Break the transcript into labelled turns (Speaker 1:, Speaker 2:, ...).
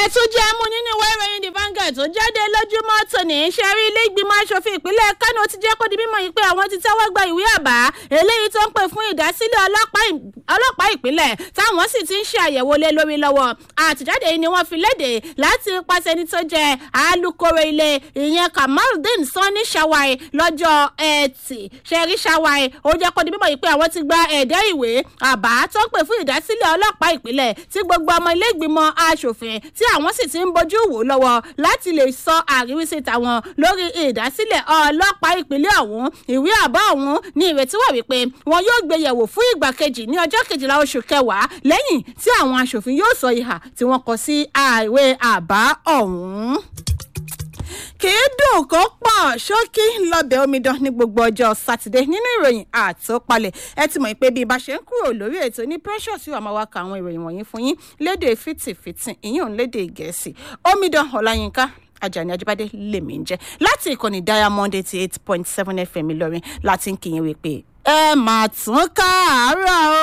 Speaker 1: tún jẹ́ mú nínú ìwé ìròyìn the Vanguard tó jáde lójúmọ́ tòní ṣe rí ilé ìgbìmọ̀ asòfin ìpínlẹ̀ Kánò ti jẹ́ kó di mímọ̀ yìí pé àwọn ti tẹ́wọ́ gba ìwé àbá eléyìí tó ń pè fún ìdásílẹ̀ ọlọ́pàá ìpínlẹ̀ táwọn sì ti ń ṣe àyẹ̀wò lé lórí lọ́wọ́ àtìjáde yìí ni wọ́n fi léde láti pàṣẹ ní tó jẹ́ alukoro ilé ìyẹn Kamaldeen Sani Shawai lọ́jọ́ Ẹtì ṣẹ́rí Shawai ó jẹ́ kó di mímọ̀ yìí pé àwọn ti gba ẹ̀dẹ́ ìwé àbá tó ń pè fún ìdásílẹ̀ ọlọ́pàá ìpínlẹ̀ tí gbogbo ọmọ ilé ìgbìmọ̀ asòfin tí àwọn sì ti ń bójú wò lọ́wọ́ láti lè sọ àríwísí tàwọn lórí ìdásílẹ̀ ọlọ́pàá ìpínlẹ̀ ọ̀hún ìwé àbá ọ̀hún ní ìrètí wà wípé wọn yóò gbé yẹ̀wò fún ìgbà kejì ní ọjọ́ kejìlá oṣù kẹwàá lẹ́yìn tí àwọn asòfin yóò sọ ìhà tí wọ́n kọ sí ìwé àbá ọ̀hún kì í dùn kó pọ̀ ṣókí lọ́bẹ̀ omidan ní gbogbo ọjọ́ sátidé nínú ìròyìn àtọ́palẹ̀ ẹ ti mọ̀ pé bí ibà ṣe ń kúrò lórí ètò ní precious yóò máa wá ka àwọn ìròyìn wọ̀nyí fún yín lédè fìtìfìtì ìyún lédè gẹ̀ẹ́sì omidan ọláyínká ajani ajibade lèmi ń jẹ láti ìkànnì diamond eighty eight point seven fm ìlọrin láti ń kí yín wípé ẹ máa tún káàárọ̀ o.